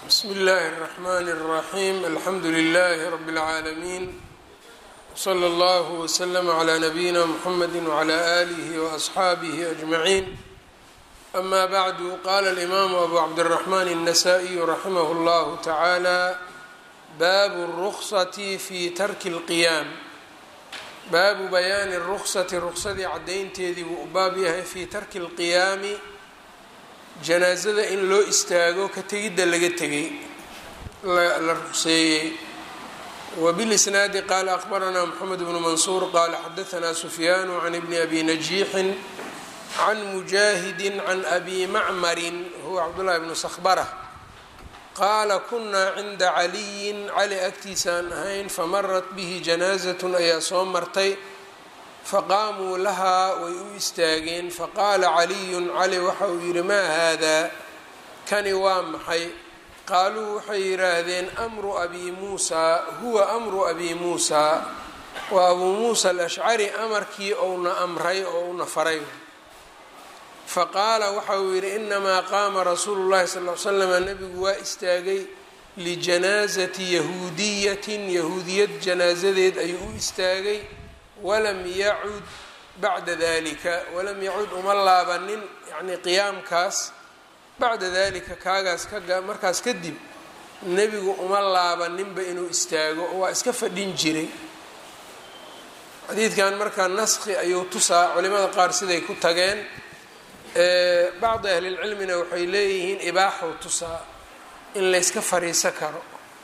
bsmi اllahi الرحmn الرaxيm alxamdu لlh rb العaalمين wslى اllah وslm عlى nabiyina mxamedi وعlى آlih وأصxaabih أجmaعin ama bعdu qala الإmam abu cabdالرaحman النasائي raximah اllah taعalى bab الرksة fi tarki الqiyam baabu bayaani الruksati ruksadii cadaynteedii buu u baab yahay fi tarki الqiyaami janaasada in loo istaago ka tegidda laga tegay la ruqseeyey wbilisnaadi qaala aqbaranaa mxamed bnu mansuur qaala xadaanaa sufyaanu can ibni abi najiixin can mujaahidi can abi macmarin huwa cabdullahi bnu sakhbara qaala kunaa cinda caliyin cali agtiisaan ahayn famarat bihi janaasatun ayaa soo martay faqaamuu lahaa way u istaageen faqaala caliyun cali waxa uu yidhi maa haadaa kani waa maxay qaaluu waxay yidhaahdeen amru abi muusaa huwa amru abi muusaa waa abuu muusa alashcari amarkii ouna amray oo una faray faqaala waxa uu yidhi inamaa qaama rasuulu llahi sal l slam nebigu waa istaagay lijanaasati yahuudiyatin yahuudiyad janaasadeed ayuu u istaagay walam yacud bacda dalika walam yacud uma laabanin yacnii qiyaamkaas bacda dalika kaagaas ka markaas kadib nebigu uma laabaninba inuu istaago waa iska fadhin jiray xadiidkan markaa naskhi ayuu tusaa culimada qaar siday ku tageen bacdi ahlilcilmina waxay leeyihiin ibaaxuu tusaa in layska fariiso karo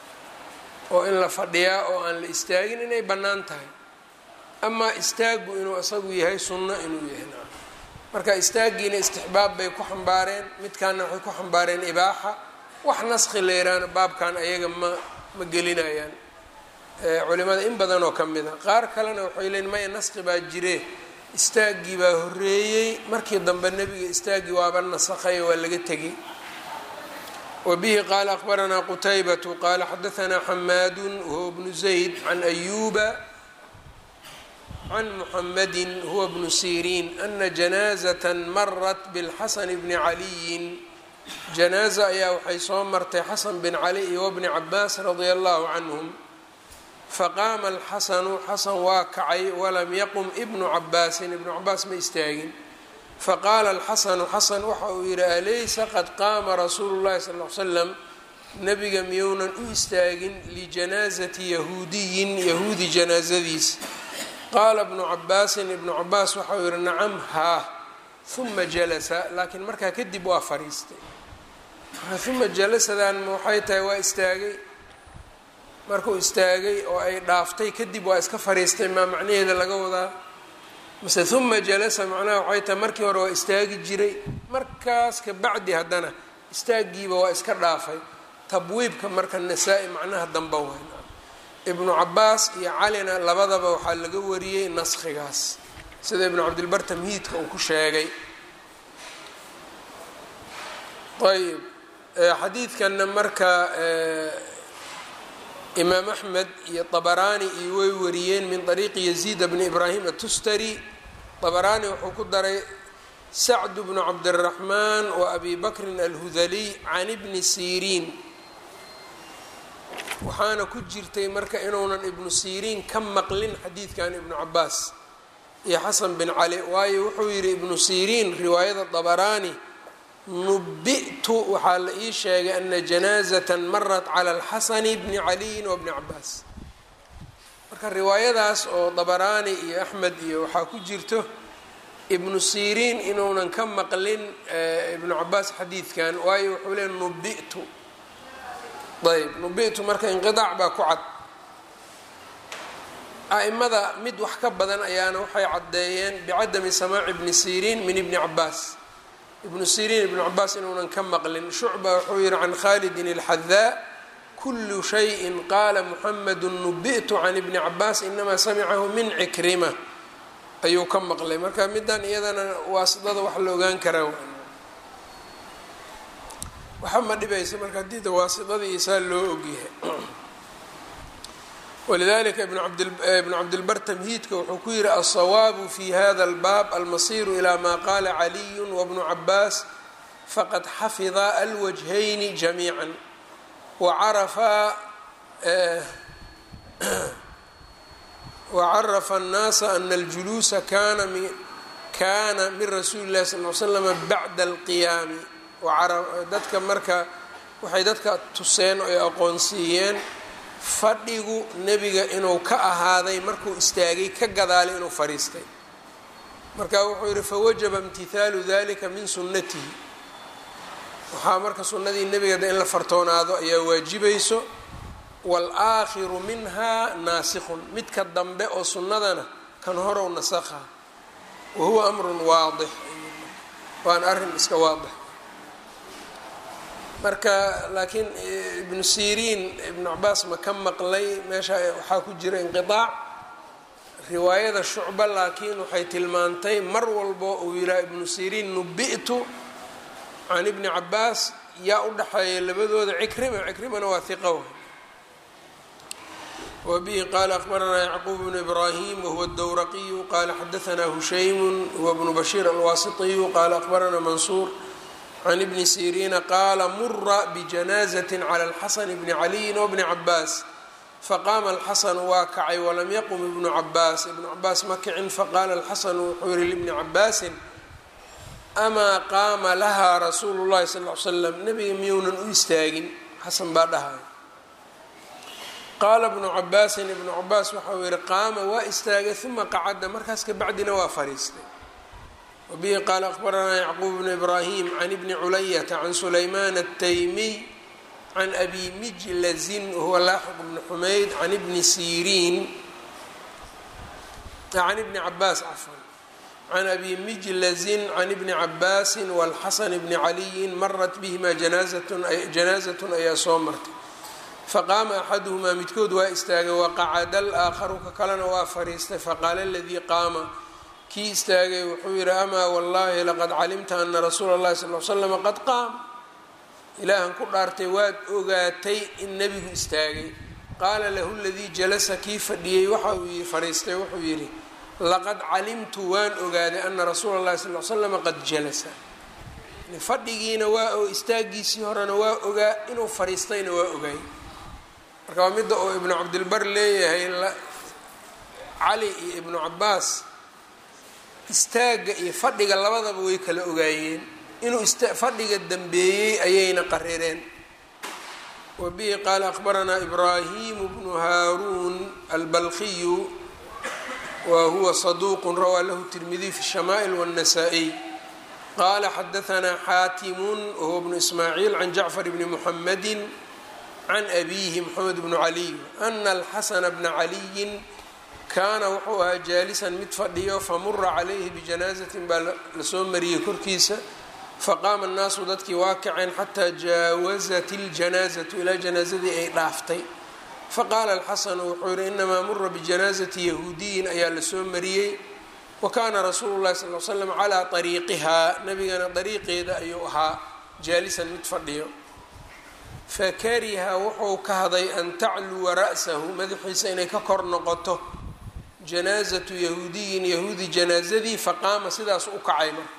oo in la fadhiyaa oo aan la istaagin inay bannaan tahay amaa istaagu inuu isagu yahay sunno inuu yahay marka istaagiina istixbaab bay ku xambaareen midkaana waxay ku xambaareen ibaaxa wax naskhi leeraana baabkan ayaga ma ma gelinayaan culimada in badan oo ka mid a qaar kalena waxay leeyiin maya naskhi baa jire istaaggii baa horreeyey markii dambe nebiga istaaggii waaba nasakhayo waa laga tegay wa bihi qaala aqbaranaa qutaybatu qaala xadaanaa xamaadun wahuwa bnu zayd can ayuuba can muxamadi huwa bnu siriin ana janaazata marat bilxasan bni caliyin janaaza ayaa waxay soo martay xasan bin cali iyo wabni cabaas radia allahu canhum faqaama alxasanu xasan waa kacay walam yaqum ibnu cabaasin ibnu cabaas ma istaagin faqaala alxasanu xasan waxa uu yihi alaysa qad qaama rasuulu llahi sal l slam nabiga miyounan u istaagin lijanaazati yahuudiyin yahuudi janaazadiis qaala bnu cabaasin ibnu cabaas waxau yihi nacam haa huma jalasa laakiin markaa kadib waa fariistay marka huma jalasadan waxay tahay waa istaagay markuu istaagay oo ay dhaaftay kadib waa iska fariistay maa macnaheeda laga wadaa mase huma jalasa macnaha waxay tahay markii hore waa istaagi jiray markaas ka bacdi haddana istaagiiba waa iska dhaafay tabwiibka marka nasaa-i macnaha damba wayn ibnu cabaas iyo calina labadaba waxaa laga wariyey naskhigaas sida ibnu cabdilbar tamhiidka uu ku sheegay ayb xadiidkanna marka imaam axmed iyo طabaraani iyo way wariyeen min طariiqi yaziid bni ibraahim atustari طabaraani wuxuu ku daray sacd bnu cabdالraxmaan wa abi bakrin alhudaliy can ibni siriin waxaana ku jirtay marka inuunan ibnu siriin ka maqlin xadiidkan ibnu cabaas iyo xasan bin cali waayo wuxuu yidhi ibnu siriin riwaayada dabaraani nubi'tu waxaa la ii sheegay ana janaazata marat cala alxasani bni caliyin wa bni cabaas marka riwaayadaas oo dabaraani iyo axmed iyo waxaa ku jirto ibnu siriin inuunan ka maqlin ibnu cabaas xadiidkan waayo wuxuu leey nubi'tu ayb nubitu marka inqiaac baa ku cad a'imada mid wax ka badan ayaana waxay caddeeyeen bicadami samaaci ibni siriin min ibni cabaas ibnu siriin ibnu cabaas inuunan ka maqlin shucba wuxuu yihi can khalidin اlxadaa kulu shayin qaala muxamedu nubi'tu can ibni cabaas inamaa samicahu min cikrima ayuu ka maqlay marka midan iyadana waasidada wax la ogaan karaa waxa ma dhibaysa marka haddii da waasidadii isaa loo ogyahay walidalika ibnu cabdilbar tamhiidka wuxuu ku yihi alsawaabu fi hada albaab almasiru ilaa ma qaala caliyu wabnu cabaas faqad xafida alwajhayni jamiican wacarafa wacarafa الnaasa ana اljuluusa kana mi kana min rasuuli اllahi sal ly slama bacda اlqiyaami dadka marka waxay dadka tuseen oo ay aqoonsiiyeen fadhigu nebiga inuu ka ahaaday markuu istaagay ka gadaalay inuu fadhiistay marka wuxuu yidhi fawajaba imtihaalu dalika min sunnatihi waxaa marka sunnadii nebiga in la fartoonaado ayaa waajibayso wاlآakhiru minha naasikun midka dambe oo sunnadana kan horow nasakha wa huwa amrun waadix waana arrin iska waadix marka laakiin ibnu siriin ibnu cabaas ma ka maqlay meesha waxaa ku jira inqiطaac riwaayada shucba laakiin waxay tilmaantay mar walbo uu yidhaha ibnu siriin nubi'tu can ibni cabaas yaa u dhaxeeya labadooda cikrima cikrimana waa hiqa wbihi qala akbaranaa yacquub bnu ibrahim wahuwa اdowraqiyu qala xadaanaa hushaymu huwa bnu bashiir alwaasitiyu qala akbaranaa mansuur can ibni siriina qaala mura bijanaazati cala alxasan bni caliyin wbni cabaas faqaama alxasanu waa kacay walam yaqum ibnu cabaas ibnu cabaas ma kicin faqaala alxasanu wuxuu yihi libni cabaasin amaa qaama lahaa rasuulu llahi sal l slam nebiga miyuunan u istaagin xasan baa dhahay qaala bnu cabaasin ibnu cabaas waxau yihi qaama waa istaagay uma qacada markaas kabacdina waa fariistay wabihi qaala akbaranaa yacquub bnu ibraahim can ibni culayata can sulaymaan ataymiy can abi mijlazin wahuwa laaxiq bni xumayd can ibni siriin can ibni cabaas cafan can abi mijlazin can ibni cabaasin walxasan bni caliyin marat bihima janaazatun ayaa soo martay faqaama axaduhumaa midkood waa istaagay waqacada alaakharu ka kalena waa fariistay faqaala aladii qaama kii istaagay wuxuu yihi amaa wallahi laqad calimta ana rasuula اllahi sal l slama qad qaam ilaahan ku dhaartay waad ogaatay in nebigu istaagay qaala lahu ladii jalasa kii fadhiyey waxa uu yii fariistay wuxuu yidhi laqad calimtu waan ogaaday ana rasuula اllahi sal l slama qad jalasa fadhigiina waa oo istaagiisii horena waa ogaa inuu fariistayna waa ogaay marka waa midda uu ibnu cabdilbar leeyahay cali iyo ibnu cabaas istaagga iyo fadhiga labadaba way kala ogaayeen inuu fadhiga dambeeyey ayayna qarireen wa bihi qaala akbaranaa ibraahimu bnu haaruun albalkiyu wa huwa saduuqun rawaa lahu tirmidiy fi shamaa'il wاnnasaa-iy qala xadaanaa xaatimun wahuwa bnu ismaaciil can jacfar bni muxamadi can abiihi moxamed bnu caliy ana alxasana bna caliyin kaana wuxuu ahaa jaalisan mid fadhiyo famura calayhi bijanaazatin baa lasoo mariyey korkiisa faqaama annaasu dadkii waa kaceen xataa jaawazat iljanaazatu ilaa janaazadii ay dhaaftay faqaala alxasanu wuxuu yihi inamaa mura bijanaazati yahuudiyin ayaa lasoo mariyey wakaana rasuulu llahi sal l slam calaa ariiqihaa nabigana dariiqeeda ayuu ahaa jaalisan mid fadhiyo fakariha wuxuu kahday an tacluwa ra'sahu madaxiisa inay ka kor noqoto janaazatu yahuudiyin yahuudi janaazadii faqaama sidaas u kacay marka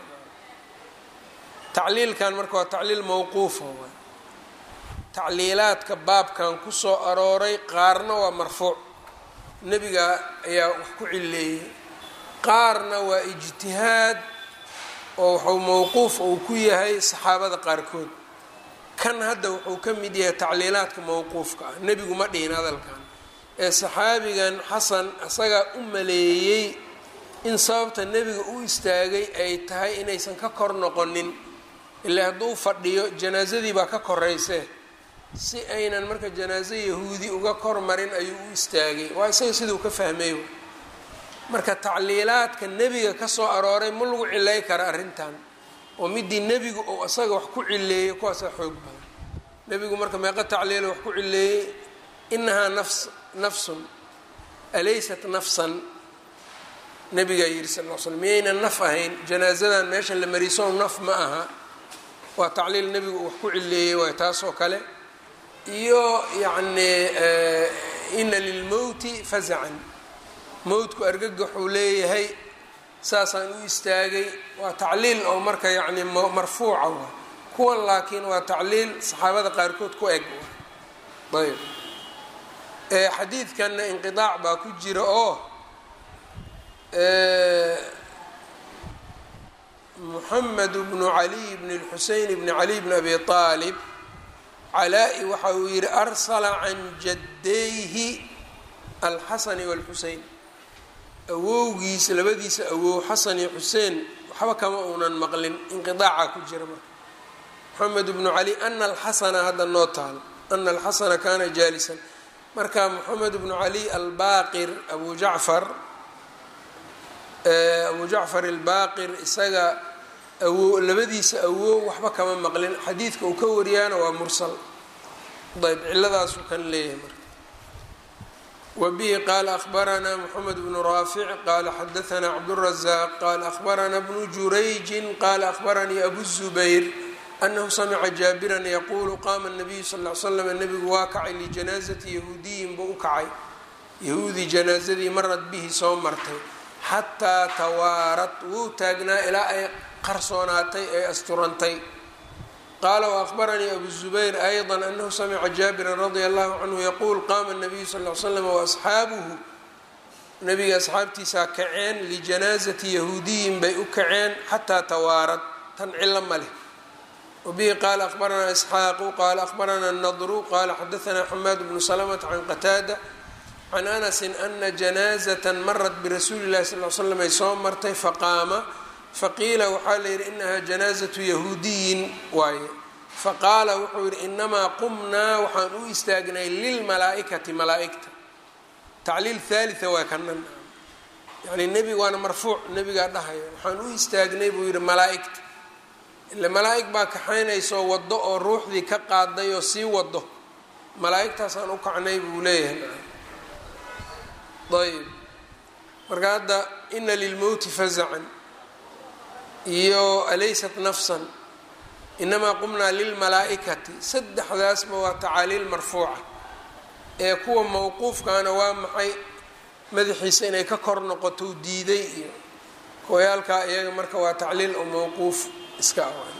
tacliilkan marka waa tacliil mawquufa waay tacliilaadka baabkan kusoo arooray qaarna waa marfuuc nebiga ayaa wax ku cileeyey qaarna waa ijtihaad oo wuxuu mowquuf uu ku yahay saxaabada qaarkood kan hadda wuxuu ka mid yahay tacliilaadka mowquufka ah nebigu ma dhihin hadalkan ee saxaabigan xasan isagaa u maleeyey in sababta nebiga u istaagay ay tahay inaysan ka kor noqonin ilaa hadduu fadhiyo janaasadii baa ka koreysee si aynan marka janaaso yahuudi uga kor marin ayuu u istaagay waa isaga siduu ka fahmay marka tacliilaadka nebiga kasoo arooray ma lagu cilay kara arrintan oo midii nebigu uu isaga wax ku cileeyey kuwaasaa xoog badan nebigu marka meeqa tacliila wax ku cileeyey inahaa nafs nafsun alaysat nafsan nabigaa yidhi sal l slm miyaynan naf ahayn janaasadan meesha la marisow naf ma aha waa tacliil nebigu uu wax ku cileeyey waay taasoo kale iyo yacni ina lilmowti fazacan mowtku argagaxuu leeyahay saasaan u istaagay waa tacliil oo marka yacni marfuuca wa kuwan laakiin waa tacliil saxaabada qaarkood ku eg ayb xadiidkanna inqiaac baa ku jira oo muxamed bnu caliy bn اlxuseyn bni caliy bn abi aalib calaa-i waxa uu yihi arsala can jaddayhi alxasani wاlxusein awowgiisa labadiisa awow xasan iyo xuseen waxba kama uunan maqlin inqiaaca ku jira marka moxamed bnu cali ana alxasana hadda noo taal ana alxasana kana jaalisan marka moxamed bnu cali albaqir abu jacfar abu jacfar albaqir isaga awo labadiisa awow waxba kama maqlin xadiidka uu ka wariyaana waa mursal ayb ciladaasuu kan leeyahay marka wbihi qala akhbaranaa mxamed bnu raafic qala xadaanaa cabdالrazaaq qala akhbarana bnu jurayji qala akhbaranii abu الzubayr anahu samica jaabiran yaqulu qama الnabiyu sal ly slam nebigu waa kacay lijanaazati yahuudiyin buu u kacay yahuudi janaazadii marad bihi soo martay xataa tawaarat wuu taagnaa ilaa ay qarsoonaatay ay asturantay qaala waahbaranii abu zubayr ayضa anahu samica jaabiran radia allahu canhu yaquul qaama الnabiyu sal l slam waasxaabuhu nabiga asxaabtiisaa kaceen lijanaazati yahuudiyin bay u kaceen xataa tawaarad tan cilo ma leh wabihi qaala akhbaranaa isxaaqu qaala akhbarana nadru qaala xadaanaa xamaad bnu salamata can qataada can anasi ana janaazata marat birasuuli اllahi sal l slam ay soo martay faqaama faqiila waxaa la yidhi inaha janaazatu yahuudiyin waaye faqaala wuxuu yidhi inamaa qumnaa waxaan u istaagnay lilmalaaikati malaaigta tacliil haalitha waa kanan yani nebiga waana marfuuc nebigaa dhahaya waxaan u istaagnay buu yidhi malaaigta ile malaa-ig baa kaxaynaysoo waddo oo ruuxdii ka qaaday oo sii wado malaa-igtaasaan u kacnay buu leeyahay ayb marka hadda ina lilmowti fazacan iyo alaysat nafsan inamaa qumnaa lilmalaa-ikati saddexdaasba waa tacaaliil marfuuca ee kuwa mawquufkaana waa maxay madaxiisa inay ka kor noqoto u diiday iyo kuwayaalkaa iyaga marka waa tacliil oo mawquuf iska ah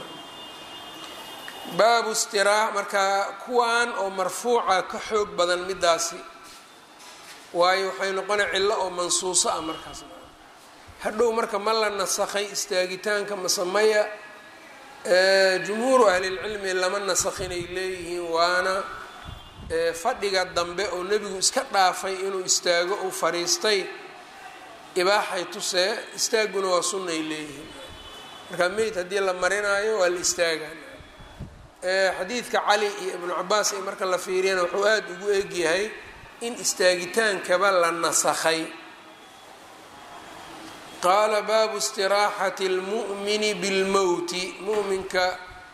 baabu istiraax markaa kuwan oo marfuuca ka xoog badan midaasi waayo waxay noqona cillo oo mansuuso ah markaas hadhow marka ma la nasakhay istaagitaanka masamaya jumhuuru ahlilcilmi lama nasakhinay leeyihiin waana fadhiga dambe oo nebigu iska dhaafay inuu istaago uu fariistay ibaaxay tusee istaaguna waa sunnay leeyihiin marka meyd haddii la marinaayo waa la istaagaan xadiidka cali iyo ibnu cabaas ay marka la fiiriyana wuxuu aada ugu egyahay in istaagitaankaba la nasakhay qaala baabu istiraaxati اlmu'mini bilmowti mu'minka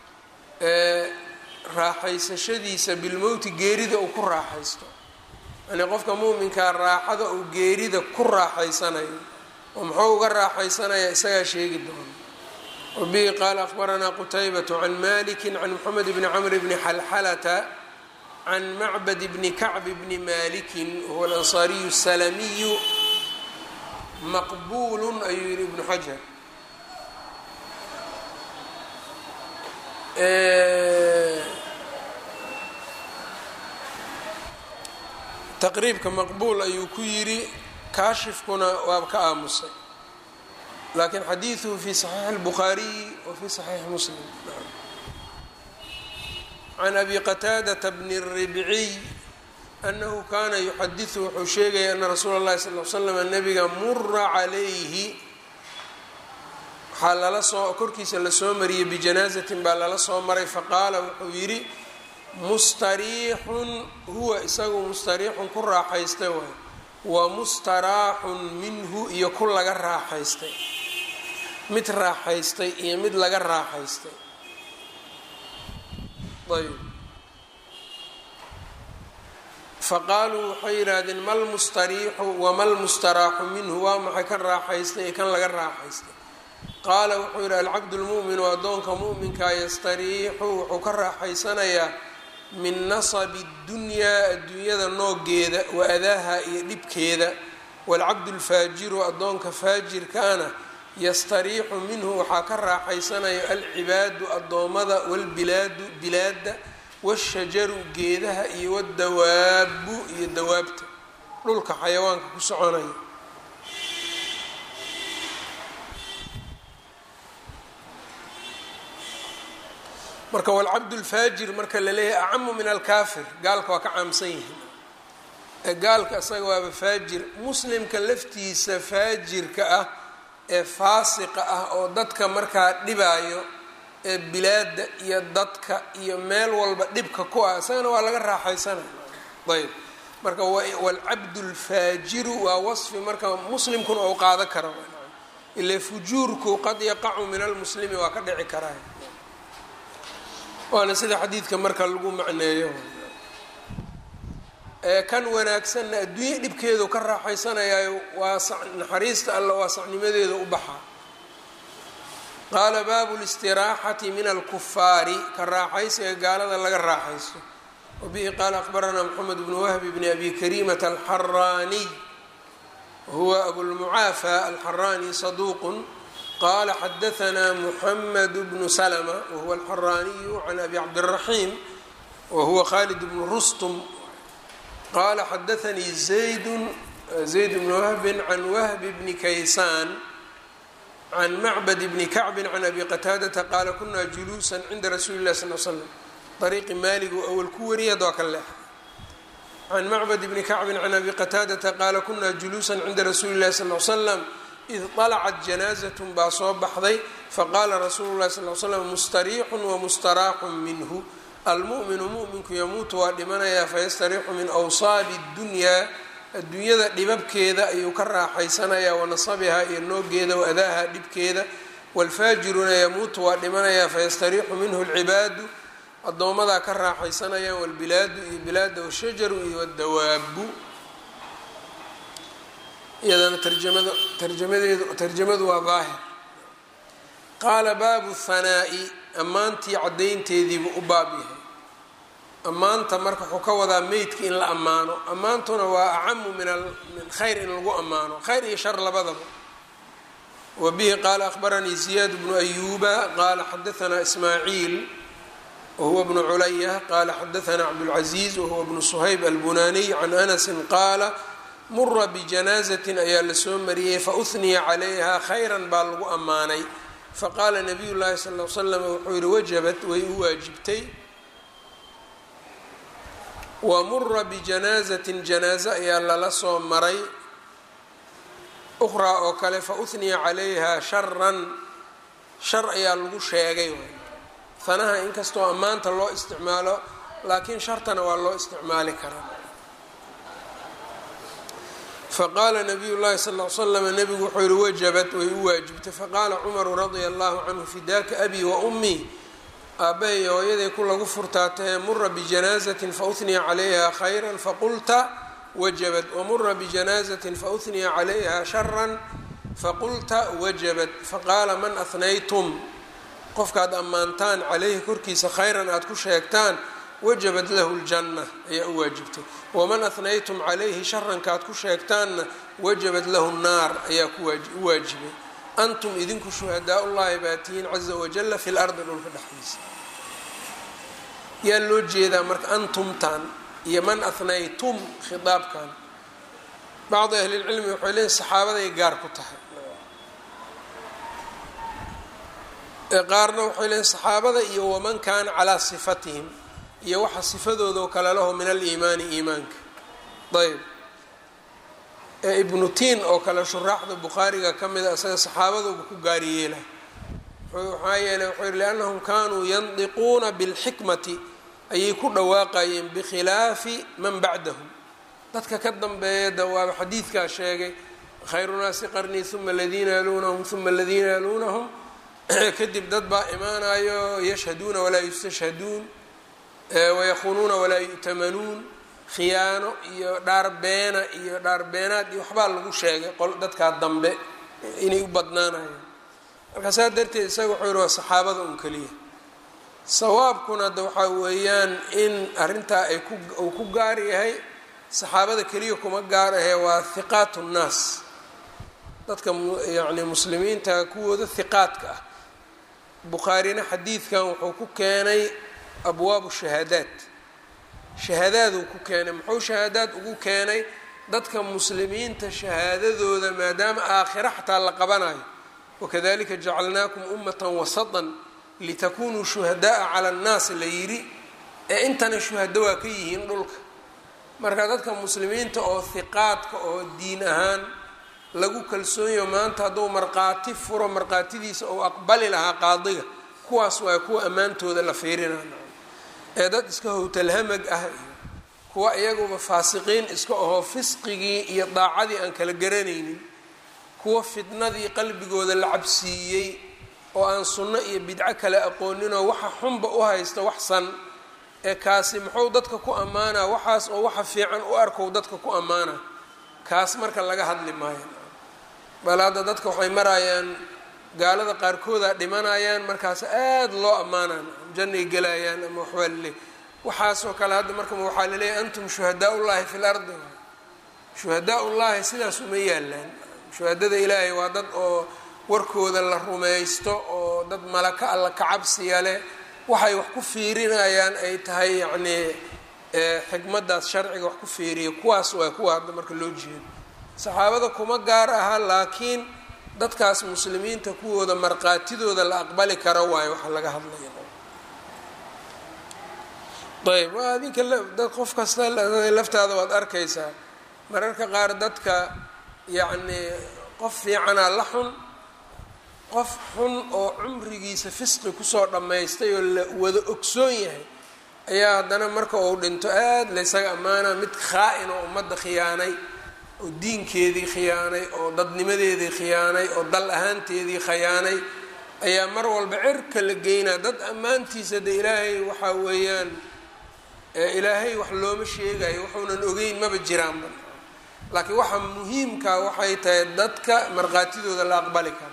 raaxaysashadiisa bilmowti geerida uu ku raaxaysto yani qofka mu'minkaa raaxada uu geerida ku raaxaysanayo oo muxuu uga raaxaysanaya isagaa sheegi doona wabihi qaala akhbaranaa qutaybaة can maliki can moxamed bni camr bni xalxalata can macbad bni kacb bni maliki wahuwa alansaariyu الsalamiyu maqbul ayuu yihi ibnu xajar taqriibka maqbuul ayuu ku yidhi kaashifkuna waaba ka aamusay laakiin xadiiduhu fi saxiixi اlbukhaariyi wa fi saxiixi muslim can abi qataadata bni الribciy anahu kaana yuxadiثu wuxuu sheegaya ana rasuula اllahi sal l slam nabiga mura calayhi waxaa lala soo korkiisa lasoo mariyey bijanaazatin baa lala soo maray faqaala wuxuu yidhi mustariixun huwa isagu mustariixun ku raaxaystay waay wa mustaraaxun minhu iyo ku laga raaxaystay mid raaxaystay iyo mid laga raaxaystay ayb faqaaluu waxay yidhaahdeen mal mustariixu wamal mustaraaxu minhu waa maxay kan raaxaystay iyo kan laga raaxaystay qaala wuxuu yidhi alcabdu lmu'minu addoonka mu'minkaa yastariixu wuxuu ka raaxaysanayaa min nasabi اddunyaa adduunyada noogeeda wa adaaha iyo dhibkeeda waalcabdu lfaajiru addoonka faajirkaana yastariixu minhu waxaa ka raaxaysanaya alcibaadu addoommada walbilaadu bilaadda washajaru geedaha iyo wadawaabu iyo dawaabta dhulka xayawaanka ku soconaya marka walcabdu lfaajir marka la leeyahay acamu min alkaafir gaalka waa ka caamsan yihiin ee gaalka isaga waaba faajir muslimka laftiisa faajirka ah ee faasiqa ah oo dadka markaa dhibaayo ee bilaada iyo dadka iyo meel walba dhibka ku ah isagana waa laga raaxaysanaya ayb marka walcabdu lfaajiru waa wasfi marka muslimkuna ou qaado kara ile fujuurku qad yaqacu min almuslimi waa ka dhici karaa waana sida xadiidka marka lagu macneeyo ee kan wanaagsanna adduunye dhibkeedu ka raaxaysanayaayo waa naxariista alla waa sacnimadeeda u baxaa qaala baabu listiraaxati min alkufaari ka raaxaysiga gaalada laga raaxaysto wabihi qaala akbaranaa moxamed bnu wahbi bni abi karimata alxaraaniy wahuwa abulmucaafa alxaraani saduuqun qala xadaanaa muxamed bnu slma wahuwa alxaraaniyu can abi cabdiraxiim wahuwa khalid bnu rustum qala xadaanii zaydu zayd bnu wahbin can wahbi bni kaysaan can macbad bni kacbin can abi qataadata qaala kunaa juluusan cinda rasuuli lah sal l slam ariiqi maaligu awal ku wariyay hadda waa ka leexa can macbad bni kacbin can abi qataadata qaala kunaa juluusan cinda rasuuli lahi sal l slam id طalcat janaazat baa soo baxday faqaala rasuulu lahi sal l slam mustariixun wamustaraaxun minhu almu'minu mu'minku yamuutu waa dhimanayaa fayastariixu min awsaabi اddunyaa adduunyada dhibabkeeda ayuu ka raaxaysanayaa wanasabihaa iyo noogeeda waadaaha dhibkeeda wاlfaajiruna yamuutu waa dhimanayaa fayastariixu minhu اlcibaadu addoomadaa ka raaxaysanayaan wاlbilaadu iyo bilaada wshajaru iyo wاdawaabu iyadana tarjamada tarjamadeedu tarjamadu waa daahir qaala baabu hanaa'i ammaantii caddaynteediibuu u baab yahay ammaanta marka wuxuu ka wadaa meydka in la ammaano ammaantuna waa acamu min min khayr in lagu ammaano khayr iyo shar labadaba wa bihi qaala akhbaranii ziyaad bnu ayuuba qaala xadaanaa ismaaciil wahuwa bnu culaya qaala xadaanaa cabdulcaziiz wahuwa bnu suhayb albunaniy can anasin qaala mura bijanaazatin ayaa lasoo mariyey fauniya calayha khayran baa lagu ammaanay faqaala nabiy llaahi sal l slam wuxuu yihi wajabat way u waajibtay wa mura bijanaazatin janaaze ayaa lala soo maray ukhraa oo kale fauniya calayha sharan shar ayaa lagu sheegay fanaha inkastoo ammaanta loo isticmaalo laakiin shartana waa loo isticmaali karaa faqaala nabiy llahi sal l slam nabigu wuxuu yihi wajabat way u waajibtay faqaala cumaru radia allahu canhu fidaaka abi wa ummii aabbahay hooyaday ku lagu furtaatahe mura bijanaazatin fauniya calayha khayra faqulta wajabat wamura bijanaazatin fauniya calayha sharan faqulta wajabat faqaala man ahnaytum qofkaad ammaantaan calayhi korkiisa khayran aada ku sheegtaan wajabat lahu ljanna ayaa u waajibtay waman ahnaytum calayhi sharankaad ku sheegtaanna wajabat lahu nnaar ayaa u waajibay antum idinku shuhadaa ullahi baa tihiin caza wajalla fi lardi dhulka dhexdiisa yaa loo jeedaa marka antumtan iyo man ahnaytum khitaabkan bacdi ahlilcilmi waxay leeyiin saxaabaday gaar ku tahay qaarna waxay leeyiin saxaabada iyo waman kaana calaa sifatihim iyo waxa sifadooda oo kale laho min aliimaani iimaanka ayb ee ibnu tiin oo kale shuraaxda bukhaariga ka mida isaga saxaabaduba ku gaariyeela maxaa yeeley wuxuu yihi liannahum kaanuu yandiquuna bilxikmati ayay ku dhawaaqayeen bikhilaafi man bacdahum dadka ka dambeeya da waaba xadiidkaa sheegay khayru naasi qarnii uma aladiina yaluunahum uma aladiina yaluunahum kadib dad baa imaanayo yashhaduuna walaa yustashhaduun wayakuunuuna walaa yu'tamanuun khiyaano iyo dhaarbeena iyo dhaarbeenaad iyo waxbaa lagu sheegay qol dadkaa dambe inay u badnaanayaan marka saa darteed isaga wuxuu yihi waa saxaabada un keliya sawaabkuna hadda waxaa weeyaan in arrintaa ay ku uu ku gaar yahay saxaabada keliya kuma gaar ahee waa hiqaat nnaas dadka yacni muslimiinta kuwooda hiqaadka ah bukhaarina xadiidkan wuxuu ku keenay abwaabu shahaadaat shahaadaaduu ku keenay muxuu shahaadaad ugu keenay dadka muslimiinta shahaadadooda maadaama aakhira xataa la qabanayo wakadalika jacalnaakum ummatan wasatan litakunuu shuhadaaa cala annaas la yidhi ee intana shuhado waa ka yihiin dhulka marka dadka muslimiinta oo hiqaadka oo diin ahaan lagu kalsoonyaho maanta hadduu markhaati furo markhaatidiisa ou aqbali lahaa qaadiga kuwaas waa kuwa ammaantooda la fiirinana ee dad iska howtalhamag ah iyo kuwa iyaguba faasiqiin iska ahoo fisqigii iyo daacadii aan kala garanaynin kuwa fitnadii qalbigooda la cabsiiyey oo aan sunno iyo bidco kale aqooninoo waxa xunba u haysta wax san ee kaasi muxuu dadka ku ammaanaa waxaas oo waxa fiican u arkow dadka ku ammaana kaas marka laga hadli maayo bal hadda dadka waxay marayaan gaalada qaarkooda dhimanayaan markaas aada loo ammaanaan jannay gelayaan ama waxbaa laleey waxaasoo kale hadda marka waxaa laleeyahy antum shuhadaa ullaahi fi lardi shuhadaa ullaahi sidaas uma yaalaan shuhadada ilaahay waa dad oo warkooda la rumaysto oo dad malaka alla kacabsiya leh waxay wax ku fiirinayaan ay tahay yacnii xikmadaas sharciga wax ku fiiriya kuwaas waa kuwa hadda marka loo jeedo saxaabada kuma gaar aha laakiin dadkaas muslimiinta kuwooda markhaatidooda la aqbali karo waayo waxa laga hadlaya ayb adinka dad qof kasta laftaada waad arkaysaa mararka qaar dadka yacnii qof fiicanaa la xun qof xun oo cumrigiisa fisqi kusoo dhammaystay oo la wada ogsoon yahay ayaa haddana marka uu dhinto aada laysaga ammaanaa mid khaa-in oo ummadda khiyaanay oo diinkeedii khiyaanay oo dadnimadeedii khiyaanay oo dal ahaanteedii khiyaanay ayaa mar walba cirka la geynaa dad ammaantiisa de ilaahay waxaa weeyaan ilaahay wax looma sheegayo wuxuunan ogeyn maba jiraanba laakiin waxa muhiimkaa waxay tahay dadka markhaatidooda la aqbali karo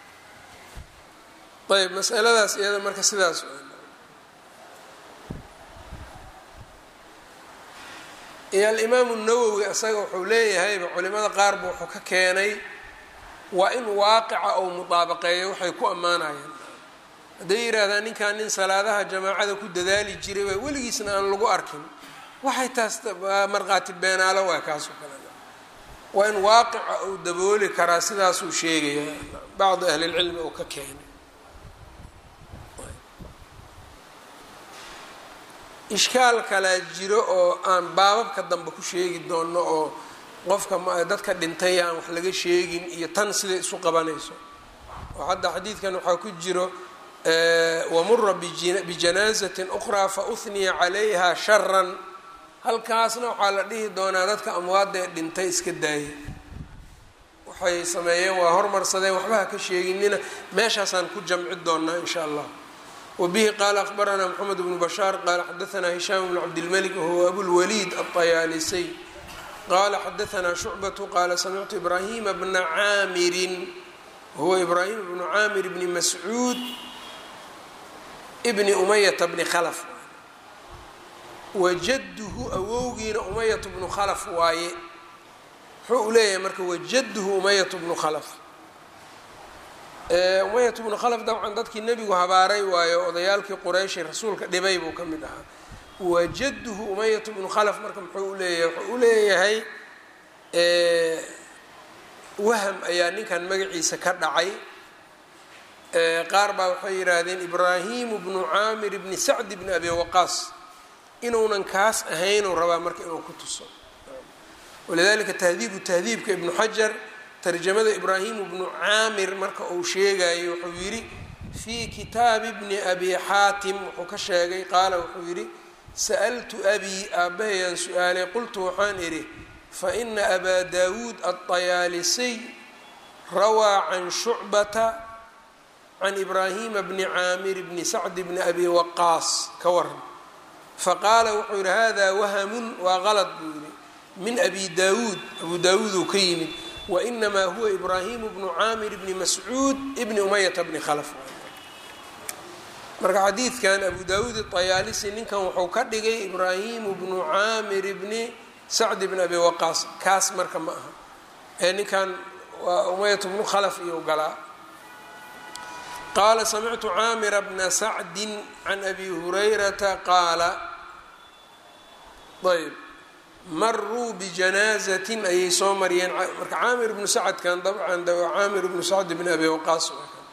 ayb masaladaas iyada marka sidaas iyo alimaamu nawowi isaga wuxuu leeyahayba culimada qaarba wuxuu ka keenay waa in waaqica ou mudaabaqeeyo waxay ku ammaanayaan hadday yidhaahdaan ninkan nin salaadaha jamaacada ku dadaali jiray baa weligiisna aan lagu arkin waxay taas markhaati beenaalo waa kaasoo kale waa in waaqica uu dabooli karaa sidaasuu sheegaya bacdi ahlilcilmi uu ka keenay ishkaal kalaa jiro oo aan baababka dambe ku sheegi doono oo qofka dadka dhintay aan wax laga sheegin iyo tan siday isu qabanayso oo hadda xadiidkan waxaa ku jiro wamura bijanaazatin ukhraa fa uhniya calayha sharan halkaasna waxaa la dhihi doonaa dadka amwaadda ee dhintay iska daaya waxay sameeyeen waa hormarsadeen waxba ha ka sheeginina meeshaasaan ku jamci doonaa in sha allah wbihi qala akhbaranaa mxamed bnu bashaar qala xadaanaa hishaam bnu cabdilmalik wahuwa abulwaliid alطayaalisiy qala xadaanaa shucbatu qala samictu ibrahima bna caamirin wahuwa ibraahim bnu caamir bni mascuud bni umayata bni khalaf wajaduhu awowgiina umayatu bnu khalaf waaye muxuu u leeyahay marka wajaduhu umayatu bnu khalaf umayat bnu khalaf dabcan dadkii nebigu habaaray waayo odayaalkii qurayshay rasuulka dhibay buu ka mid ahaa wajaduhu umayat bnu khalaf marka muxuu uleeyahay wuxuu u leeyahay waham ayaa ninkan magaciisa ka dhacay qaar baa waxay yidhaahdeen ibraahimu bnu caamir bni sacd bni abi waqaas inuunan kaas ahaynuu rabaa marka inuu ku tuso walidalika tahdiibu tahdiibka ibnu xajar tarjamada ibraahimu bnu caamir marka uu sheegayo wuxuu yidhi fii kitaabi bni abi xaatim wuxuu ka sheegay qaala wuxuu yidhi sa'altu abii aabahayaan su-aalay qultu waxaan idhi fa ina abaa daawuud alطayaalisiy rawaa can shucbata can ibraahima bni caamir bni sacd bni abi waqaas ka waran faqaala wuxuu yidhi hada wahamun waa qalad buu yidhi min abi daawuud abu daawuud uu ka yimid wainamaa huwa ibraahimu bnu caamir bni mascuud bni umayata bni khalaf marka xadiidkan abu daawuud iطayaalisi ninkan wuxuu ka dhigay ibraahimu bnu caamir bni sacd bni abi waqaas kaas marka ma aha ee ninkan waa umayat bnu khalaf iyo galaa qaala samictu caamira bna sacdi can abi hurayrata qaala ayb maruu bijanaazatin ayay soo mariyeen marka caamir bnu sacadkan dabcan waa caamir bnu sacd bn abi waqaas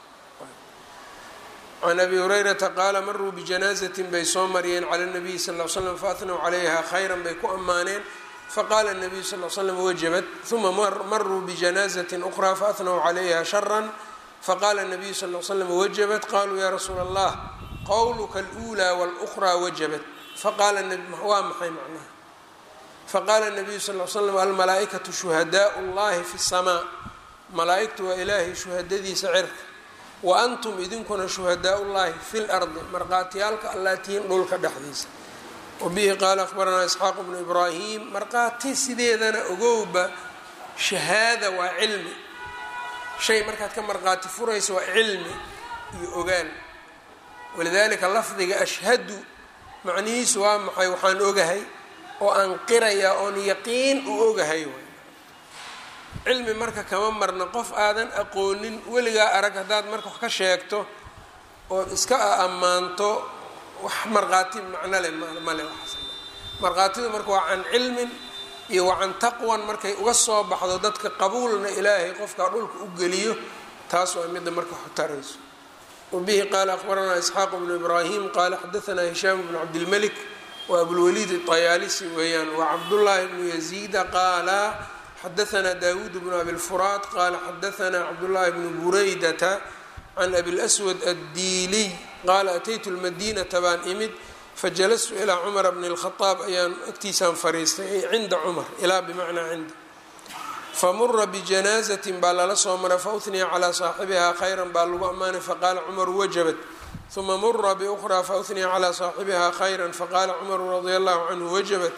can abi hurayrata qaala maruu bijanaazatin bay soo mariyeen cala nabiyi sal l slam faatnow calayha khayran bay ku ammaaneen faqaala nabiyu sal l slam wajabat uma maruu bijanaazatin ukhraa faatnow calayha sharan faqaala nabiyu sal l slam wajabat qaluu ya rasuula allah qowluka alأulaa wاlأkhraa wajabat faqaala waa maxay macnaha faqaala nabiyu sal l slam almalaaئikatu shuhadaء اllahi fi الsamaa malaa-igtu waa ilaahay shuhadadiisa cirka wa antum idinkuna shuhadaء llahi fi اlardi marqaatiyaalka allaa tihiin dhulka dhexdiisa wabihi qaala akhbaranaa isxaaq bnu ibraahim marqaati sideedana ogowba shahaada waa cilmi shay markaad ka marqaati furayso waa cilmi iyo ogaal walidalika lafdiga ashhadu macnihiisu waa maxay waxaan ogahay oo aan qirayaa oon yaqiin u ogahay waay cilmi marka kama marna qof aadan aqoonin weligaa arag haddaad marka wax ka sheegto ood iska ammaanto wax markhaati macno leh male waxaas markhaatidu marka waa can cilmin iyo waa can taqwan markay uga soo baxdo dadka qabuulna ilaahay qofkaa dhulka u geliyo taas waa midda marka xutarayso wabihi qaala akhbaranaa isxaaq bnu ibraahim qaala xadaanaa hishaam bnu cabdilmalik wa abulwaliid ayaalisi weeyaan wa cabdullaahi bnu yaziida qaala xadaanaa daawuud bnu abilfuraad qaala xadaanaa cabdullaahi bnu buraydata can abilaswad addiiliy qaala ataytu lmadiinata baan imid fajalastu ilaa cumara bni اlkhadaab ayaan agtiisaan fariistay ay cinda cumar ilaa bimacnaa cinda famura bijanaazatin baa lala soo maray fauniya calaa saaxibihaa khayran baa lagu ammaanay faqaala cumaru wajabat uma mura biukhraa fauniya calaa saaxibihaa khayran faqaala cumaru radia allahu canhu wajabat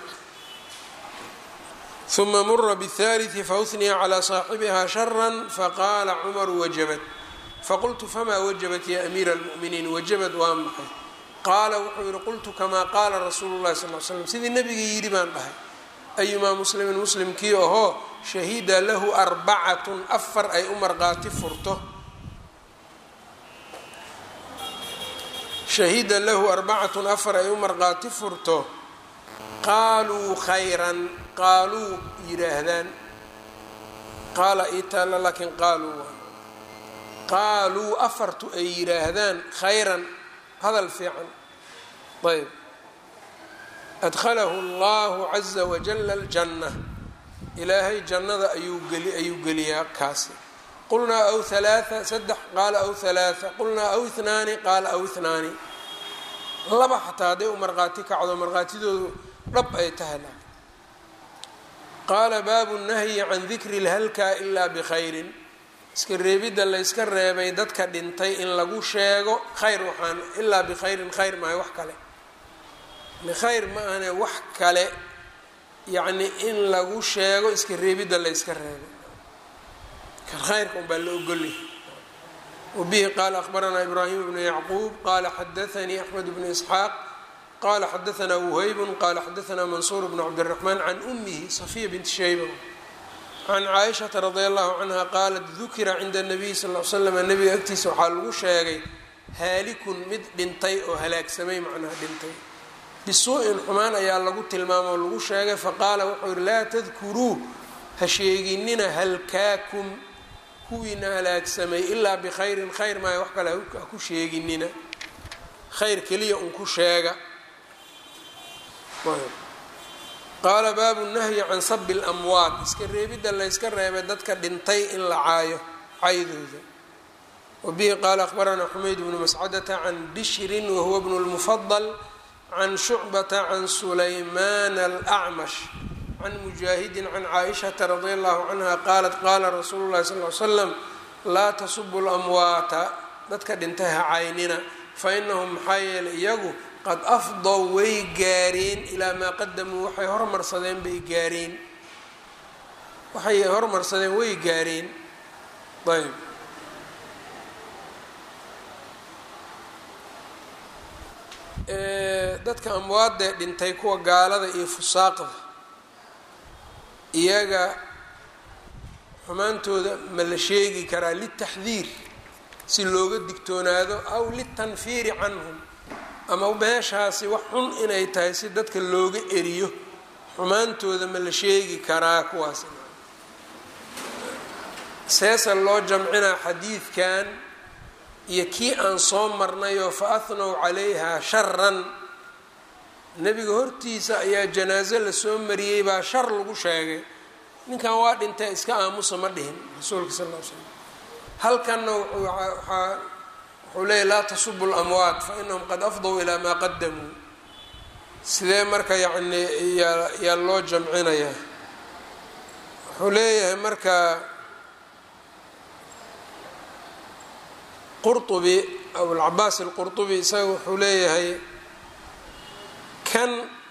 uma mura bاthalii fauniya calaa saaxibihaa shara faqaala cumaru wajabat faqultu famaa wajabat ya amiira اlmu'miniin wajabat waa maxay qaala wuxuu yihi qultu kamaa qaala rasuulu llahi sal l slam sidii nebigii yidhi baan dhahay ayumaa muslimin muslimkii ahoo shahida lahu arbacatun afar ay u marqaati furto shahida lahu arbacatun afar ay u marqaati furto qaaluu khayran qaaluu yidhaahdaan qaala itaala laakiin qaaluu qaaluu afartu ay yidhaahdaan khayran hadal fiican ayb adkhalahu allahu caza wajala aljanna ilaahay jannada ayuu geli ayuu geliyaa kaasi qulnaa aw halaaa saddex qaala aw halaaa qulnaa aw ihnaani qaala aw ihnaani laba xataa hadday u markhaati kacdo markhaatidoodu dhab ay tahay la qaala baabu nahyi can dikri lhalkaa ilaa bikhayrin iska reebidda layska reebay dadka dhintay in lagu sheego khayr waxaan ilaa bikhayrin khayr maayo wax kale khayr ma ahane wax kale yacni in lagu sheego iska reebidda layska reebay kan khayrka un baa la ogolyahay wabihi qaala akhbaranaa ibraahim bnu yacquub qaala xadaanii axmed bnu isxaaq qala xadaanaa wuhaybun qala xadaanaa mansuur bnu cabdiraxmaan can umihi safiya binti shayba can caaishata radia allahu canha qaalat dukira cinda nabiy sal l slam nabiga agtiisa waxaa lagu sheegay haalikun mid dhintay oo halaagsamay macnaha dhintay bisuu-in xumaan ayaa lagu tilmaamo oo lagu sheegay faqaala wuxuu yihi laa tadkuruu ha sheeginina halkaakum kuwiina halaagsamay ilaa bikhayrin khayr maayo wax kale ha ku sheeginina khayr keliya un ku sheega qaala baabu nahyi can sabi lamwaad iska reebidda layska reebay dadka dhintay in la caayo caydooda wabihi qaala akhbaranaa xumayd bnu mascadata can bishrin wahuwa bnu lmufadal can shucbata can sulaymaan alacmash can mujaahidin can caaishata radia allahu canha qaalat qaala rasuulu llahi sal l slam laa tasubu lamwaata dadka dhintay ha caynina fainahum maxaa yeelay iyagu qad afdow way gaareen ilaa maa qadamuu waxay hormarsadeen bay gaareen waxay hormarsadeen way gaareen ayb dadka amwaadee dhintay kuwa gaalada iyo fusaaqda iyaga xumaantooda ma la sheegi karaa litaxdiir si looga digtoonaado aw litanfiiri canhum ama meeshaasi wax xun inay tahay si dadka looga eriyo xumaantooda ma la sheegi karaa kuwaas seesa loo jamcinaa xadiidkan iyo kii aan soo marnayoo fa ahnow calayha sharan nebiga hortiisa ayaa janaaso lasoo mariyey baa shar lagu sheegay ninkan waa dhintay iska aamusa ma dhihin rasuulka sal l slam halkanna waxaa wuxuu leeyahy laa tasubu lamwaat fa inahum qad afdow ilaa maa qadamuu sidee marka yacni yaa yaa loo jamcinayaa wuxuu leeyahay marka qurطubi abulcabaas alqurطubi isaga wuxuu leeyahay kan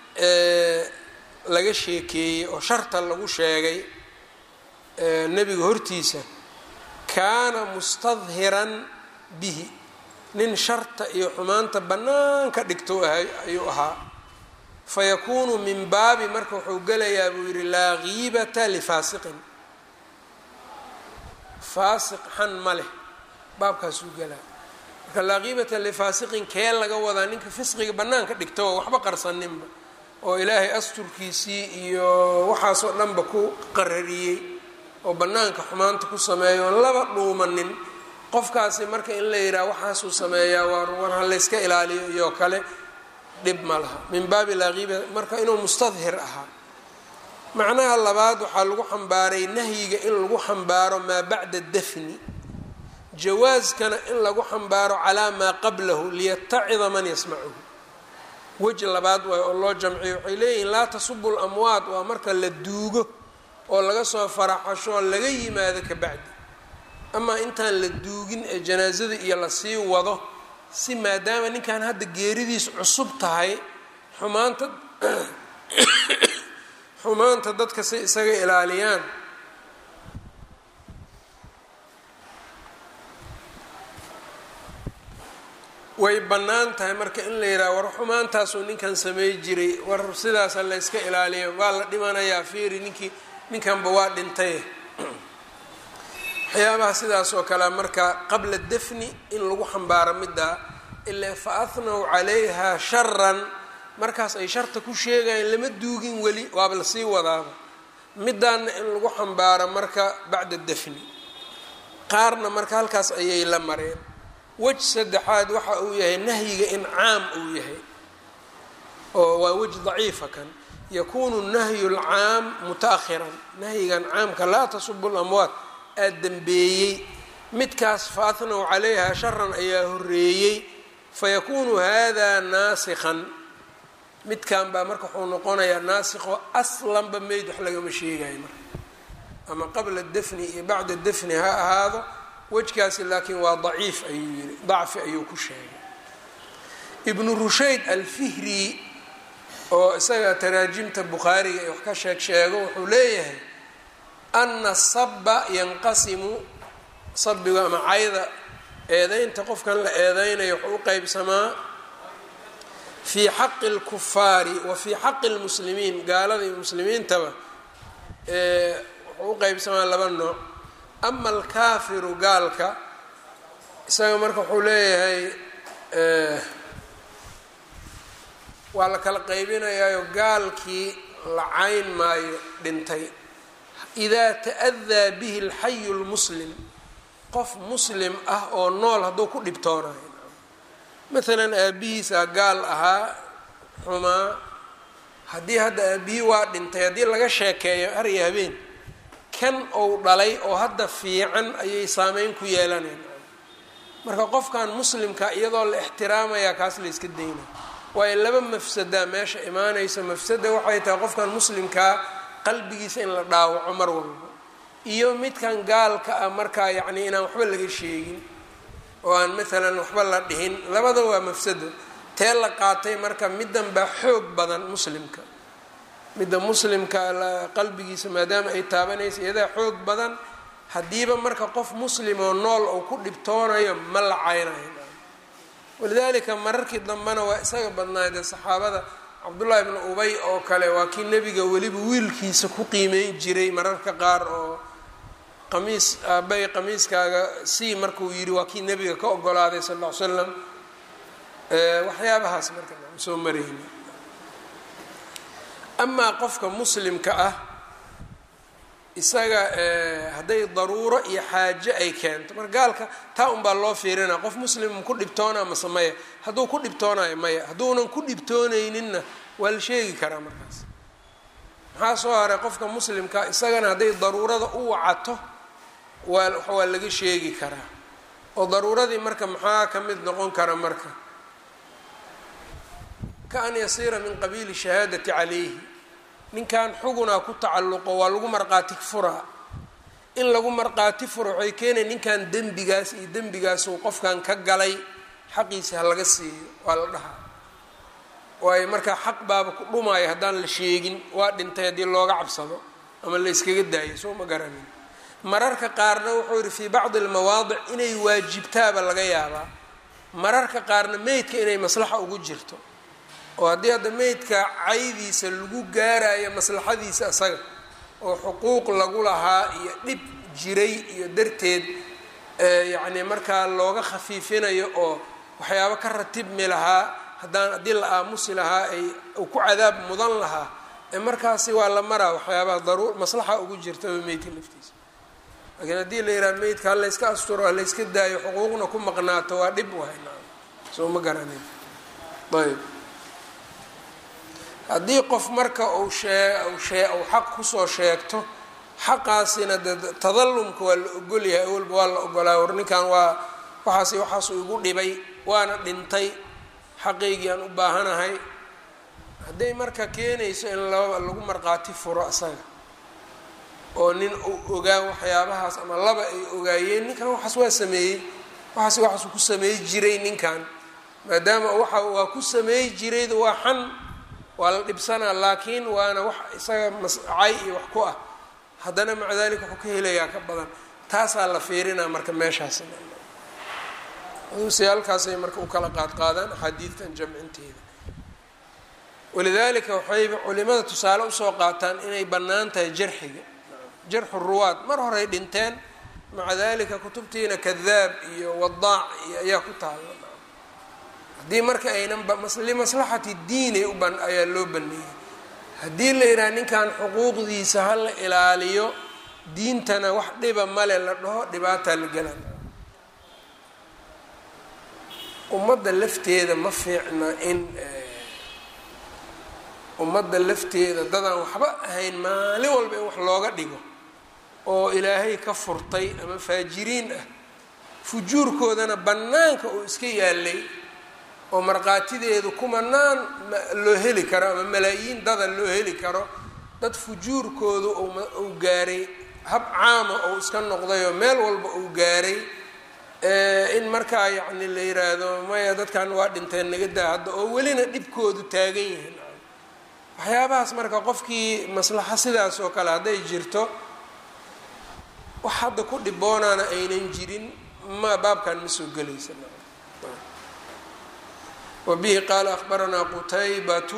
laga sheekeeyey oo sharta lagu sheegay nebiga hortiisa kaana mustadhiran bihi nin sharta iyo xumaanta bannaanka dhigto ayuu ahaa fayakuunu min baabi marka wuxuu gelayaa buu yidhi laa giibata lifaasiqin faasiq xan ma leh baabkaasuu gelaa marka laa qiibata lifaasiqin kee laga wadaa ninka fisqiga bannaanka dhigta oo waxba qarsaninba oo ilaahay asturkiisii iyo waxaasoo dhanba ku qarariyey oo bannaanka xumaanta ku sameeyo oon laba dhuumanin qofkaasi marka in la yidhaha waxaasuu sameeyaa waa war ha layska ilaaliyo iyo kale dhib ma laha min baabi laa qiiba marka inuu mustadhir ahaa macnaha labaad waxaa lagu xambaaray nahyiga in lagu xambaaro maa bacda dafni jawaaskana in lagu xambaaro calaa maa qablahu liyatacida man yasmacuhu weji labaad waay oo loo jamciyo waxay leeyihiin laa tasubu lamwaad waa marka la duugo oo laga soo faraxasho oo laga yimaado ka bacdi amaa intaan la duugin ee janaasada iyo lasii wado si maadaama ninkan hadda geeridiis cusub tahay xumaanta xumaanta dadka si isaga ilaaliyaan way bannaan tahay marka in la yidhaha war xumaantaasuu ninkan samey jiray war sidaasa la yska ilaaliyo waa la dhimanayaa fiiri ninkii ninkanba waa dhintay waxyaabaha sidaas oo kale marka qabla dafni in lagu xambaaro middaa ilaa fa ahnow calayha sharan markaas ay sharta ku sheegayeen lama duugin weli waaba lasii wadaaba midaanna in lagu xambaaro marka bacda dafni qaarna marka halkaas ayay la mareen wej saddexaad waxa uu yahay nahyiga in caam uu yahay oo waa wej daciifa kan yakunu nahyu lcaam muta-ahiran nahyigan caamka laa tasubu lamwaat aa dembeeyey midkaas fa ahnow calayha sharan ayaa horeeyey fayakunu hada naasikhan midkan baa marka wuxuu noqonayaa naasikho aslanba meyd wax lagama sheegayo marka ama qabla dafni iyo bacda dafni ha ahaado wejkaasi laakiin waa daciif ayuu yiri dacfi ayuu ku sheegay ibnu rushayd alfihri oo isaga taraajimta bukhaariga ee wax ka sheeg sheego wuxuu leeyahay ana saba yanqasimu sabiga ama cayda eedeynta qofkan la eedeynayo wuxuu u qeybsamaa fii xaqi اlkufaari wa fii xaqi اlmuslimiin gaalada iyo muslimiintaba wuxuu u qeybsamaa laba nooc ama alkaafiru gaalka isaga marka wuxuu leeyahay waa la kala qaybinayaayo gaalkii la cayn maayo dhintay idaa ta'adaa bihi alxayu lmuslim qof muslim ah oo nool hadduu ku dhibtoonayo maalan aabihiisaa gaal ahaa xumaa haddii hadda aabihii waa dhintay haddii laga sheekeeyo har iyo habeen kan ou dhalay oo hadda fiican ayay saameyn ku yeelaneen marka qofkan muslimka iyadoo la ixtiraamayaa kaas la yska daynaya waayo laba mafsadaa meesha imaanaysa mafsada waxay tahay qofkan muslimkaa qalbigiisa in la dhaawaco mar walba iyo midkan gaalka ah markaa yacni inaan waxba laga sheegin oo aan maalan waxba la dhihin labada waa mafsado tee la qaatay marka middan baa xoog badan muslimka midda muslimka qalbigiisa maadaama ay taabanaysa iyadaa xoog badan haddiiba marka qof muslim oo nool oo ku dhibtoonayo ma la caynayo walidaalika mararkii dambena waa isaga badnaayde saxaabada cabdullaahi ibnu ubay oo kale waa kii nebiga weliba wiilkiisa ku qiimeyn jiray mararka qaar oo qamiis aabay qamiiskaaga sii markuu yidhi waa kii nebiga ka ogolaaday sal ll ly slam waxyaabahaas marka soo marayni amaa qofka muslimka ah isaga hadday daruuro iyo xaajo ay keento marka gaalka taa unbaa loo fiirinaa qof muslim ku dhibtoonaa mase maya hadduu ku dhibtoonayo maya hadduunan ku dhibtoonayninna waa la sheegi karaa markaas maxaa soo haray qofka muslimka isagana hadday daruurada u wacato waa waa laga sheegi karaa oo daruuradii marka maxaa ka mid noqon kara marka ka an yasiira min qabiili shahaadati calayhi ninkan xugunaa ku tacalluqo waa lagu marqaati furaa in lagu marqaati furo waxay keenay ninkan dembigaas iyo dembigaasuu qofkan ka galay xaqiisa ha laga siiyo waa la dhahaa waayo markaa xaq baaba ku dhumaayo haddaan la sheegin waa dhintay haddii looga cabsado ama la yskaga daayo soo ma garanin mararka qaarna wuxuu yihi fii bacdi almawaadic inay waajibtaaba laga yaabaa mararka qaarna meydka inay maslaxa ugu jirto oo haddii hadda meydka caydiisa lagu gaarayo maslaxadiisa isaga oo xuquuq lagu lahaa iyo dhib jiray iyo darteed yacni markaa looga khafiifinayo oo waxyaabo ka ratibmi lahaa haddaan haddii la aamusi lahaa ay ku cadaab mudan lahaa ee markaasi waa la maraa waxyaabaha daruur maslaxa ugu jirtaba meydka laftiisa laakiin haddii la yidhaha meydka ha layska asturo ha layska daayo xuquuqna ku maqnaato waa dhib wahayna soo ma garanin ayb haddii qof marka uu shee shee uu xaq kusoo sheegto xaqaasina de tadallumka waa la ogolyahay awalba waa la ogolaa war ninkan waa waxaas waxaasuu igu dhibay waana dhintay xaqaygii aan u baahanahay hadday marka keenayso in laba lagu marqaati furo asaga oo nin uu ogaa waxyaabahaas ama laba ay ogaayeen ninkan waxaas waa sameeyey waxaas waxaasuu ku sameey jiray ninkan maadaama waxa waa ku sameey jirayd waa xan waa la dhibsanaa laakiin waana wax isaga mascay iyo wax ku ah haddana maca dalika wuxuu ka helayaa ka badan taasaa la fiirinaa marka meeshaas se halkaasay marka u kala qaadqaadaan axaadiidtan jamcinteeda walidaalika waxayba culimada tusaale usoo qaataan inay bannaan tahay jarxiga jarxu ruwaad mar horay dhinteen maca dalika kutubtiina kadaab iyo wadaac iyo ayaa ku taala haddii marka aynan limaslaxati diini uban ayaa loo baneeyey haddii la yidhaha ninkan xuquuqdiisa ha la ilaaliyo diintana wax dhiba male la dhaho dhibaataa la gelan ummadda lafteeda ma fiicna in ummadda lafteeda dadaan waxba ahayn maalin walba in wax looga dhigo oo ilaahay ka furtay ama faajiriin ah fujuurkoodana bannaanka uu iska yaalay oo markhaatideedu kumanaan loo heli karo ama malaayiin dada loo heli karo dad fujuurkoodu uu gaaray hab caama ou iska noqday oo meel walba uu gaaray in markaa yacni la yiraahdo maya dadkan waa dhinteen naga daa hadda oo welina dhibkoodu taagan yihiin waxyaabahaas marka qofkii maslaxo sidaas oo kale hadday jirto wax hadda ku dhiboonaana aynan jirin ma baabkan ma soo gelaysa wbihi qaala akhbaranaa qutaybatu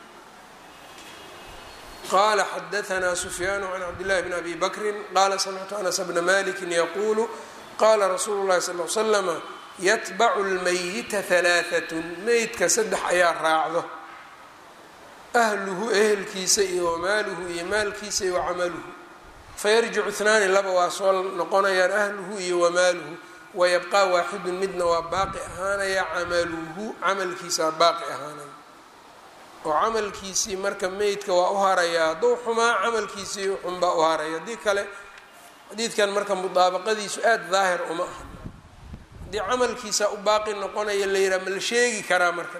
qala xadaanaa sufyaanu can cabdillahi bn abi bakri qala samictu anas bna maliki yaqulu qala rasuulu llahi sal l slama yatbacu lmayita halaaatun meydka saddex ayaa raacdo ahluhu ehelkiisa iyo wamaaluhu iyo maalkiisa iyo wacamaluhu fayarjicu ithnaani laba waa soo noqonayaan ahluhu iyo wamaaluhu wayabqaa waaxidun midna waa baaqi ahaanaya camaluhu camalkiisaa baaqi ahaanaya oo camalkiisii marka meydka waa u harayaa hadduu xumaa camalkiisii xunbaa u haraya haddii kale xadiidkan marka mudaabaqadiisu aada daahir uma aha haddii camalkiisaa u baaqi noqonaya la yidhaha ma la sheegi karaa marka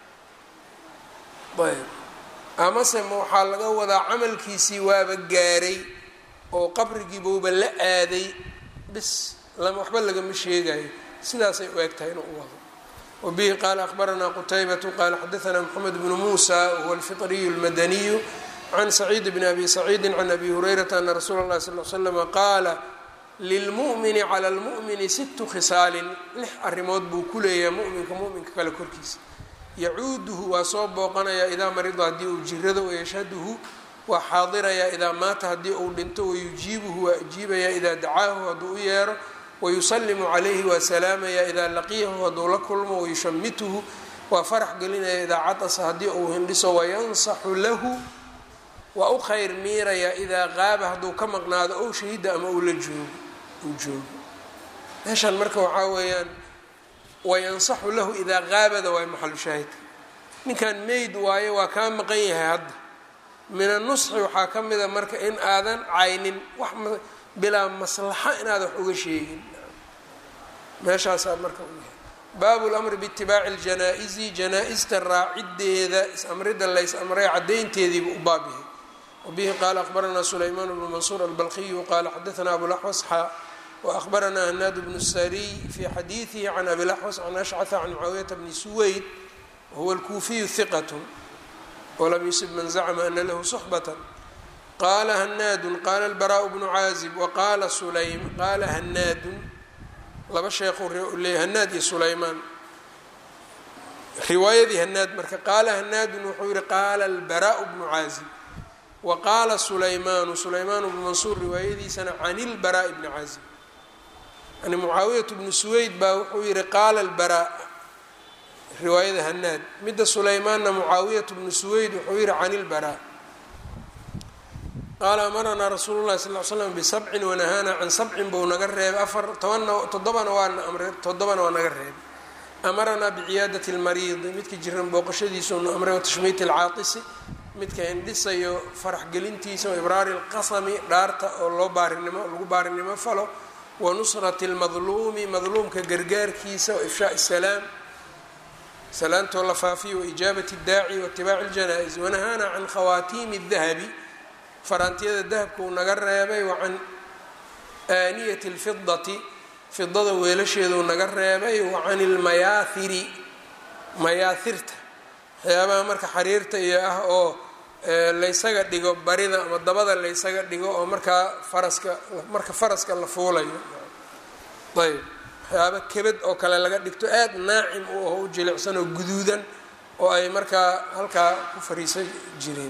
ayb amase ma waxaa laga wadaa camalkiisii waaba gaaray oo qabrigiibuuba la aaday bis lama waxba lagama sheegayo sidaasay u eg tahay inuu u wado wabihi qaala akhbaranaa qutaybatu qaala xadaanaa moxamed bnu muusa wahuwa alfiطriyu اlmadaniyu can saciid bni abi saciidi can abi hurayrata ana rasuula اllahi sal l slama qaala lilmu'mini cala lmu'mini situ khisaalin lix arrimood buu ku leeyahay mu'minka mu'minka kale korkiisa yacuuduhu waa soo booqanayaa idaa marida haddii uu jirado wayashhaduhu waa xaadirayaa idaa maata haddii uu dhinto wayujiibuhu waa ajiibayaa idaa dacaahu hadduu u yeero wayusalimu calayhi waa salaamayaa idaa laqiyahu hadduu la kulmo wayushamituhu waa farax gelinaya idaa cadasa haddii uu hindhiso wayansaxu lahu waa u khayr miirayaa idaa qaaba hadduu ka maqnaado ow shahida ama uu la joogo uu joogo meeshan marka waxaa weeyaan wayansaxu lahu idaa qaabada waay maxalu shaahidka ninkan meyd waayo waa kaa maqan yahay hadda min anusxi waxaa ka mida marka in aadan caynin wax bilaa maslaxa inaad wax uga sheegin meeshaasaa marka u yahay baabu lamri biitibaaci ljanaa-isi janaa-ista raacideeda is-amrida lays amray caddaynteediiba u baab yahay wabihi qaala akhbaranaa sulaymaan bnu mansuur albalqiyu qaala xadaanaa abulaxwas xaa waahbaranaa hanaad bnu sariy fii xadiidihi can abilaxwas can ashcata can mucaawiyata bni suweyd wahuwa alkuufiyu hiqat wlam yusib man zacma ana lahu suxbata qaala hanaadun qaala albaraau bnu caazib waqaala sulaym qaala hanaadun laba sheekhu leeyay hanaad iyo sulaymaan riwaayadii hanaad marka qaala hanaadun wuxuu yihi qaala albaraau bnu caazib wa qaala sulaymaanu sulaymaanu bnu mansuur riwaayadiisana can ilbaraa bni caazib yani mucaawiyatu bnu suweyd baa wuxuu yihi qaala albaraa riwaayada hanaad midda sulaymaanna mucaawiyatu bnu suweyd wuxuu yihi can ilbaraa qaala amaranaa rasuulu llahi sal l slam bisabcin wanahaanaa can sabcin buu naga reebay afar tobanna toddobana waana amre toddobana waa naga reebay amaranaa biciyaadati lmariidi midka jiran booqashadiisuunu amray watashmiiti alcaatisi midka indhisayo farax gelintiisa waibraari lqasami dhaarta oo loo baarinimo lagu baarinimo falo wa nusrati lmadluumi madluumka gargaarkiisa wa ifshaai salaam salaantoo la faafiyo waijaabati اdaaci waitibaaci اljanaa-is wanahaana can khawaatiimi الdahabi faraantiyada dahabka uu naga reebay wa can aaniyati اlfidati fidada weelasheeduu naga reebay wa can ilmayaahiri mayaahirta waxyaabaha marka xariirta iyo ah oo laysaga dhigo barida ama dabada laysaga dhigo oo markaa faraska marka faraska la fuulayo ayb waxyaaba kebad oo kale laga dhigto aada naacim u aho u jilicsan oo guduudan oo ay markaa halkaa ku fariisan jireen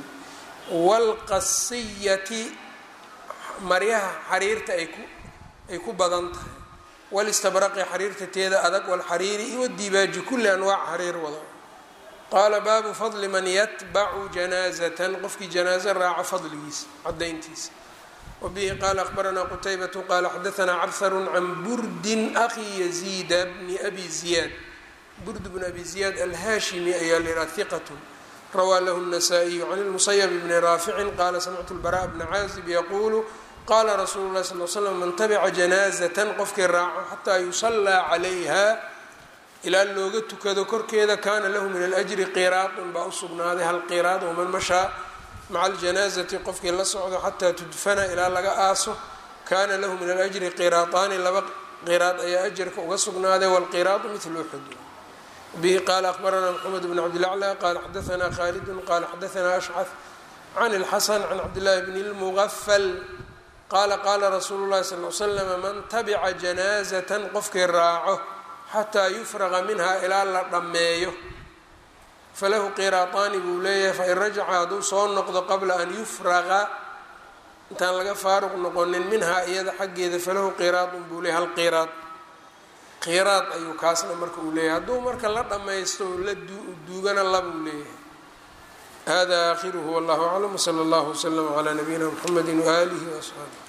waalqasiyati maryaha xariirta ay ku ay ku badan tahay walistabraqi xariirta teeda adag walxariiri iyo wadiibaaji kulli anwaac xariir wado qaala baabu fadli man yatbacu janaazatan qofkii janaazo raaca fadligiisa cadayntiisa wbihi qaala akhbaranaa qutaybatu qaala xadaanaa cabharu can burdin akhi yaziida bni abi ziyaad burd bn abi ziyaad alhaashimi ayaa layihaha hiqat rawaa lahu الnasaa-iyu can lmusayb bni raaficin qaala samictu lbara bna caazib yaquulu qaala rasuulu lahi sal l slam man tabica janaazatan qofkii raaco xataa yusallaa calayha ilaa looga tukado korkeeda kaana lahu min alajri qiraadun baa usugnaaday hal qiraad waman mashaa maca aljanaazati qofkii la socdo xataa tudfana ilaa laga aaso kaana lahu min alajri qiraadaani laba qiraad ayaa ajarka uga sugnaaday waalqiraadu midlu uxud bihi qaala akhbaranaa mxamed bn cabdilaclى qaala xadaanaa khaalidun qaala xadaanaa ashcaf can اlxasan can cabdillaahi bni اlmugafal qaala qaala rasuulu llahi sal l slama man tabica janaazatan qofkii raaco xataa yufraqa minha ilaa la dhammeeyo falahu qiraataani buu leeyahay fain rajaca hadduu soo noqdo qabla an yufraqa intaan laga faaruq noqonin minhaa iyada xaggeeda falahu qiraadun buu leeyahy hal qiraad qiraad ayuu kaasna marka uu leeyahay hadduu marka la dhammaysto la duugana labuu leeyahay hada aakhiruhu wallahu aclam wsala allahu wslama calaa nabiyina mxamedi waaalihi waasxaabi